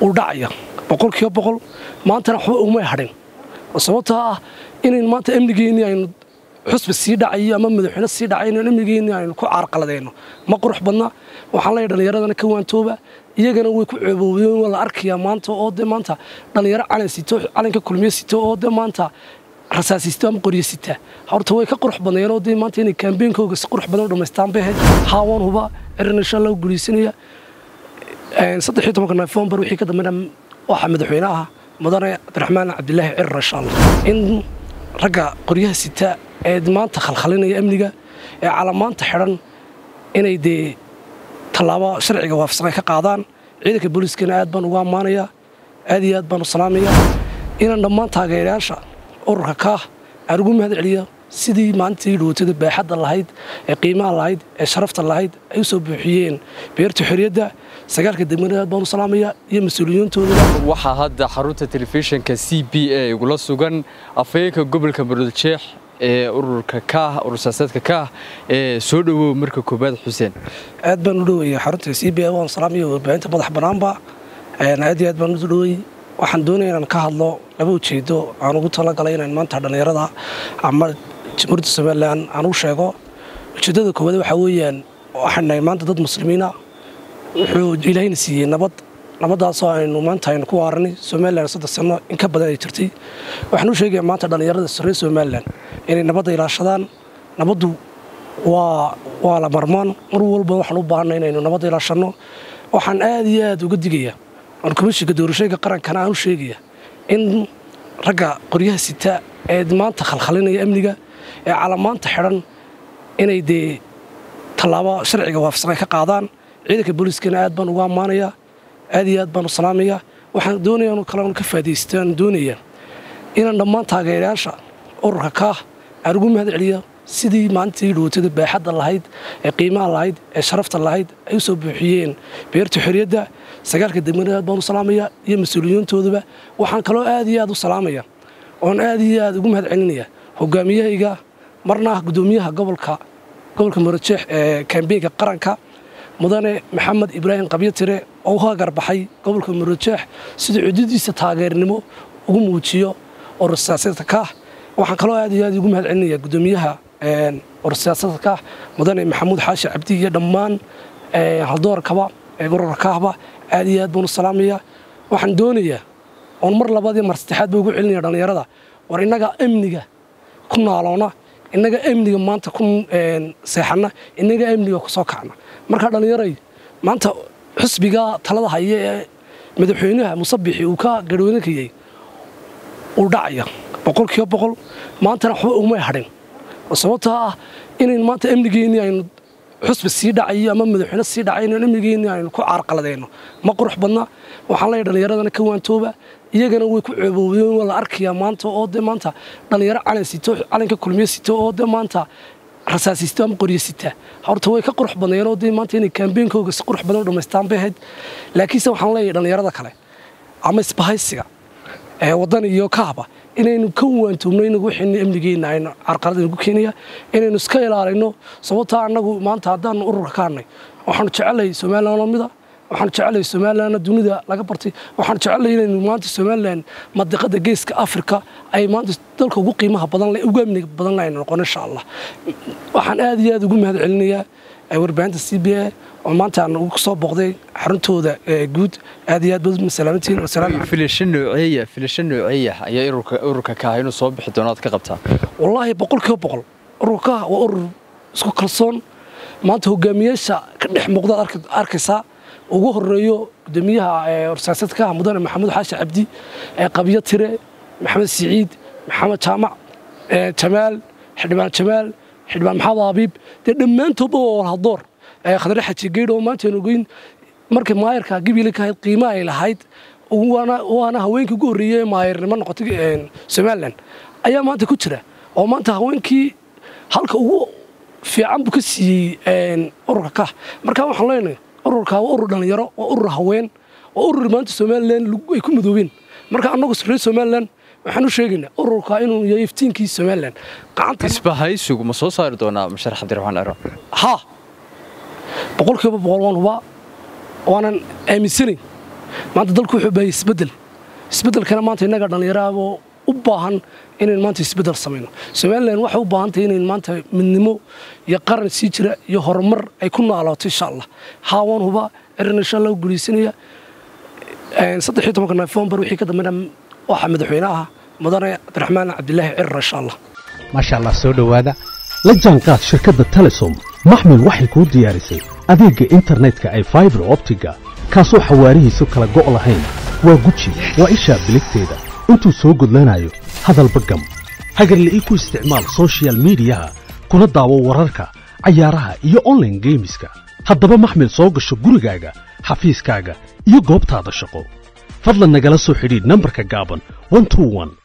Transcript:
uu dhacaya boqolkiiba boqol maantana waxba umay hadhin sababtoo ah inayn maanta amnigeennii aynu xusbi sii dhacayo ama madaxweyne sii dhacay inaan amnigeennii aynu ku caarqaladayno ma qurux badna waxaan leeyahay dhallinyaradana ka waantooba iyagana way ku ceeboobeen waa la arkayaa maanta oo dee maanta dhallinyaro calan sito calanka kulmiye sito oo dee maanta rasaasisto ama qoryo sita horta way ka qurux badnayeen oo dee maanta inay kaambeenkooga si qurux badan u dhammaystaan bay ahayd haawaan huba erin insha allah guulaysanaya saddex iyo tobanka nofembar wixii ka dambeena waxaa madaxweyne ah mudane cabdiraxmaan cabdilaahi cirar insha allah in ragga qoryaha sita ee maanta khalkhalinaya amniga ee calamaanta xidhan inay dee tallaabo sharciga waafaqsan ka qaadaan ciidanka booliiskana aad baan ugu ammaanayaa aad iyo aad baan u salaamayaa inaan dhammaan taageerayaasha ururka kaah aan ugu mahad celiya sidii maalintii dhawootada baaxadda lahayd ee qiimaha lahayd ee sharafta lahayd ay u soo buuxiyeen beerta xorriyadda sagaalka degmada aad baan u salaamayaa iyo mas-uuliyiintooda waxaa hadda xarunta telefishinka c b a igula sugan afhayeenka gobolka muruudjeex ee ururka kaah urur siyaasaedka kaah ee soo dhowow marka koobaad xuseen aad baan u dhowaya xarunta c b a waan salaamaya warbaahinta madax bannaanba aad iyo aad baan u dhoway waxaan doonaya inaan ka hadlo laba ujeedo aan ugu talagalay inaan maanta dhallinyarada ama jamhuuriyadda somalilan aan u sheego ujeeddada koowaad waxaa weeyaan waxaan nahay maanta dad muslimiina wuxuu ilaahayna siiyey nabad nabaddaasoo aynu maanta aynu ku waaranay somalilan saddex sanno in ka badan ay jirtay waxaan u sheegayaa maanta dhallinyarada reer somalilan inay nabadda ilaashadaan nabaddu waa waa la marmaan mar walba waxaan u baahanay inaynu nabadda ilaashanno waxaan aad iyo aad uga digayaa aan komishinka doorashooyinka qarankana aan u sheegaya in ragga qoryaha sita ee maanta khalkhalinaya amniga ee calamaanta xidhan inay dee tallaabo sharciga waafaqsan ka qaadaan ciidanka booliiskana aad baan ugu ammaanayaa aad iyo aad baan u salaamayaa waxaan doonaya kale ka faa'idaysto aan doonayaa inaan dhammaan taageerayaasha ururka kaah aan ugu mahad celiya sidii maalintii dhawootada baaxadda lahayd ee qiimaha lahayd ee sharafta lahayd ay u soo buuxiyeen beerta xorriyadda sagaalka degmada aad baan u salaamayaa iyo mas-uuliyiintoodaba waxaan kaloo aad iyo aad u salaamaya oon aad iyo aad ugu mahad celinaya hogaamiyahayga marna ah guddoomiyaha gobolka gobolka murujeex ee kaambeenka qaranka mudane maxamed ibraahim qabyotire oo u hagarbaxay gobolka murujeex siduu cududiisa taageernimo ugu muujiyo urur siyaasadka kaah waxaan kaloo aad iyo aad ugu mahad celinaya guddoomiyaha urur siyaasadka kaah mudane maxamuud xaashi cabdi iyo dhammaan haldoorkaba ee ururka kaahba aad iyo aad baan u salaamayaa waxaan doonayaa oon mar labaad iyo mar saddexaad ba ugu celinaya dhallinyarada war innaga amniga ku naaloona innaga amniga maanta ku seexanna innaga amniga ku soo kacna markaa dhallinyaray maanta xusbiga talada haya ee madaxweynaha musabixi uu ka garhweynankayay uu dhacaya boqolkiiba boqol maantana waxba umay hadhin sababtoo ah inayn maanta amnigeennii aynu xusbi sii dhacayo ama madaxweyne sii dhacay inaan amnigeennii aynu ku caarqaladayno ma qurux badna waxaan leeyahay dhallinyaradana ka waantooba iyagana way ku ceeboobeen waa la arkayaa maanta oo dee maanta dhallinyaro calan sito calanka kulmiye sito oo dee maanta rasaasisto ama qoryo sita horta way ka qurux badnayeen oo dee maanta inay kaambeenkooga si qurux badan u dhammaystaan bay ahayd laakiinse waxaan leeyahay dhallinyarada kale ama isbahaysiga ee waddan iyo kaaba inaynu ka waantoobno inagu wixii amnigeenna aynu carqalad inagu keenaya inaynu iska ilaalino sababtaa annagu maanta haddaanu ururka ka hadnay waxaanu jecelahay somalilan oo mida waxaan jecelahay somalilanna dunida laga bartay waxaan jecelahay inaynu maanta somalilan madiqada geeska afrika ay maanta dalka ugu qiimaha badan leh ugu amniga badan leh aynu noqon insha allah waxaan aad iyo aad ugu mahad celinayaa warbaahinta c b a oo maanta aan ugu soo booqday xaruntooda guud aad iyo aad baad salaamantiin filasho nooceeya filasho nooceeya ayaa ururka ururka kaah inuu soo bixi doono aad ka qabtaa wallaahi boqolkiiba boqol ururka kaah waa urur isku kalsoon maanta hogaamiyaasha ka dhex muuqdaad arkaysaa ugu horeeyo gudoomiyaha ursaasadka mudane maxamuud xaashi cabdi qabyo tire maxamed siciid maxamed jaamac jamaal xildhibaan jamaal xildhibaan maxamed habiib dee dhammaantoodba waa walhadoor khadre xaji geydh oo maanta aynu ogeyn markay maayarka gabiile ka ahayd qiimaha ay lahayd waana haweenkii ugu horreeyey ee maayarnimo noqotay somalilan ayaa maanta ku jira oo maanta haweenkii halka ugu fiican buu ka siiyey ururka kah markaa waxaan leenahay ururka waa urur dhallinyaro waa urur haween waa urur maanta somalilan ay ku madoobeen marka annagu reer somalilan waxaan u sheegaynaa ururka inuu yahay iftiinkii somalilan isbahaysigu ma soo saari doonaa musharax cabdiraxmaan ciro ha boqolkiiba boqol waan hubaa waanan aaminsanayn maanta dalku wuxuu baahayay isbeddel isbeddelkana maanta innaga dhallinyaraaboo u baahan inayn maanta isbeddel samayno somalilan waxay u baahan tahay inayn maanta midnimo iyo qaran sii jira iyo horumar ay ku naalooto insha allah haawaan huba erin insha allah u gulaysanaya saddex iyo tobanka nofembar wixii ka dambeena waxaa madaxweynaha mudane cabdiraxmaan cabdilaahi cirar insha allah maasha allah soo dhowaada la jaanqaad shirkadda telesom maxmil waxay kuu diyaarisay adeegga internetka ay faibar optiga kaasoo xawaarihiisu kala go' lahayn waa guji waa ishaa biligteeda intuu soo gudlanayo hadalba gam hagarla'ii ku isticmaal sochial midiyaha kuna daawo wararka cayaaraha iyo onlaine geemiska haddaba maxmil soo gasho gurigaaga xafiiskaaga iyo goobtaada shaqo fadlan nagala soo xidhiidh nambarka gaaban